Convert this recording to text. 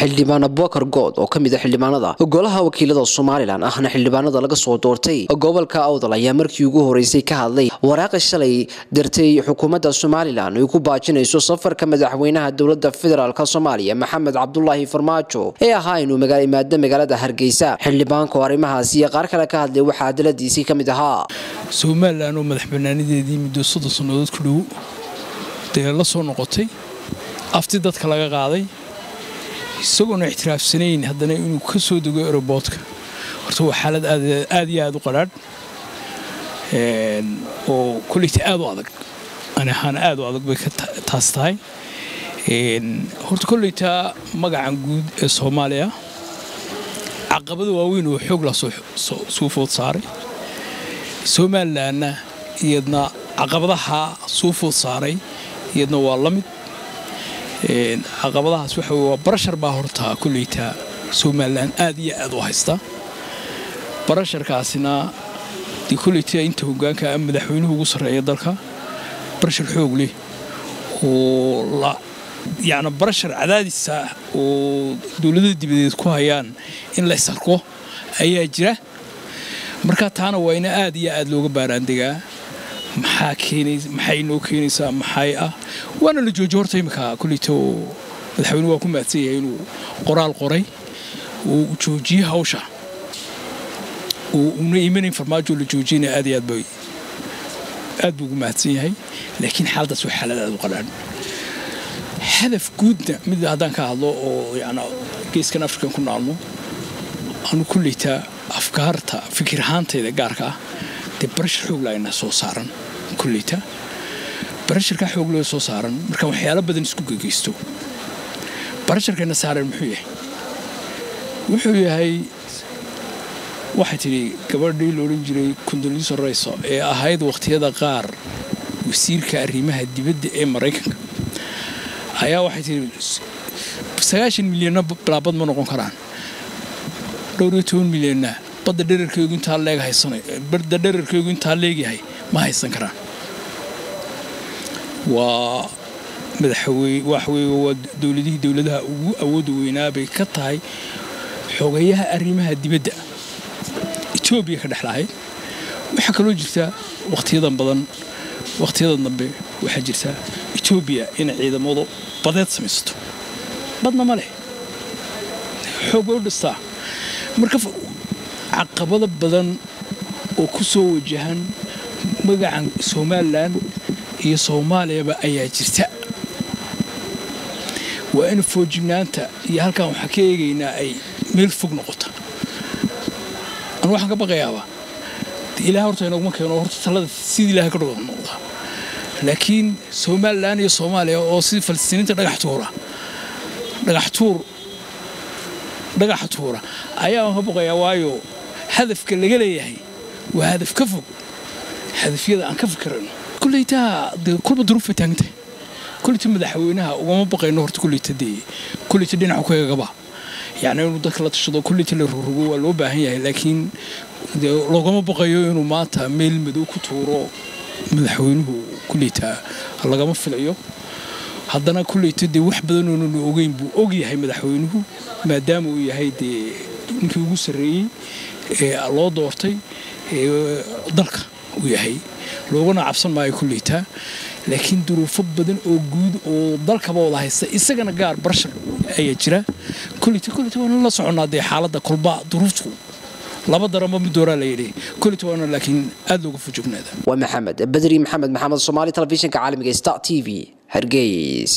xildhibaan abubakar good oo ka mid a xildhibaanada golaha wakiilada somalilan ahna xildhibaanada laga soo doortay gobolka awdal ayaa markii ugu horeysay ka hadlay waraaqa shalay dirtay xukuumadda somalilan ay ku baajinayso safarka madaxweynaha dowlada federaalk soomaaliya maxamed cabdulaahi farmaajo ee ahaa inuu imaado magaalada hargeysa xildhibaanku arrimahaasi iyo qaar kale ka hadlay waxaa adaladiisii ka mid ahaa somalilan oo madax banaanideedii muddo soddon sannadood ku dhow dee la soo noqotay afti dadka laga qaaday isagoona ixtiraafsanayn haddana inuu ka soo dego aeroboortka horta waa xaalad aad iyo aad u qadhaadh oo koleyta aad u adag ani ahaan aad u adag bay taas tahay horta koleyta magacan guud ee soomaaliya caqabada waaweyn oo xoog la suu food saaray somalilanna iyadna caqabadaha suu food saaray iyadna waa la mid caqabadahaas waxa waa barashar baa hortaa koleyta somalilan aad iyo aad u haysta barasharkaasina dee koleyta inta hogaanka madaxweynuhu ugu sarreeya dalka barashar xoog leh oo yacni barashar cadaadisa oo dowladada dibadeed ku hayaan in la ysarko ayaa jira marka taana waa ina aad iyo aad looga baaraandegaa maxaa keenaysa maxay noo keenaysaa maxay ah waana la joojiyo horta imika koleyta oo madaxweynuhu waa ku mahadsan yahay inuu qoraal qoray oo uu joojiyey hawsha oo uuna imanayn farmaajo la joojiyana aad iyo aad bay aad buu ugu mahadsan yahay laakiin xaaladaas waa xaalad aad u qadhaan hadaf guudna mid haddaan ka hadlo oo yana geeskan afrikan ku naalno anu koleyta afkaarta fikir ahaantayda gaarka ah dee barashar xooglaayna soo saaran koleyta barasharkaa xoogloo soo saaran markaan waxyaalo badan isku gegeysto barasharkayna saaran muxuu yahay wuxuu yahay waxay tidhi gabadhii la odhan jiray kundoliso rayso ee ahayd wakhtiyada qaar wasiirka arrimaha dibadda ee maraykanka ayaa waxay tidhi sagaashan milyanna bilaabad ma noqon karaan dhowr iyo toban milyanna badda dherarkeygu intaa leeg haysana badda dherarkeygu intaa leegyahay ma haysan karaan waa madaxwey waxweye waa dowladihii dowladaha ugu awoodda weynaa bay ka tahay xogayaha arrimaha dibadda etoobiya ka dhexlahayd waxaa kaloo jirta wakhtiyadan badan wakhtiyadan dambe waxaa jirta etoobiya inay ciidamadu badeed samaysato badna ma leh xoog bay u dhistaa marka caqabado badan oo ku soo wajahan magacan somalilan iyo soomaaliyaba ayaa jirta waa in foojignaanta iyo halkaan waxaa ka eegaynaa ay meel fog noqota anu waxaan ka baqayaaba ilaah horta inoguma keeno horta talada sidii ilahay ka dhoga noqdaa laakiin somalilan iyo soomaaliya oo sidii falistiiniinta dhagax tuura dhagax tuur dhagaxa tuura ayaan ka baqayaa waayo hadafka laga leeyahay waa hadaf ka fog hadafyada aan ka fikirayno koleytaa dee kolba duruuf bay taagantahay koleyta madaxweynaha ugama baqayno horta koleyta dee koleyta dhinaca ku eegaba yacni inuu dadka la tashado koleyta la rogrogo waa loo baahan yahay laakiin dee loogama baqayo inuu maanta meel madow ku tuuro madaxweynuhu koleyta lagama filayo haddana koleyta dee wax badan oonanu ogeyn buu og yahay madaxweynuhu maadaama uu yahay dee ninkii ugu sarreeyey ee loo doortay ee dalka uu yahay loogana cabsan maayo koleyta laakiin duruufo badan oo guud oo dalkaba wada haysta isagana gaar barshar ayaa jira koleyta koleyta waana la soconnaa dee xaaladda kolba duruuftu laba daranba mid dooraa la yidhi koleyta waana laakiin aad looga fujognaada waa maxamed badri maxamed maxamed soomaali telefishinka caalamiga star t v hargeysa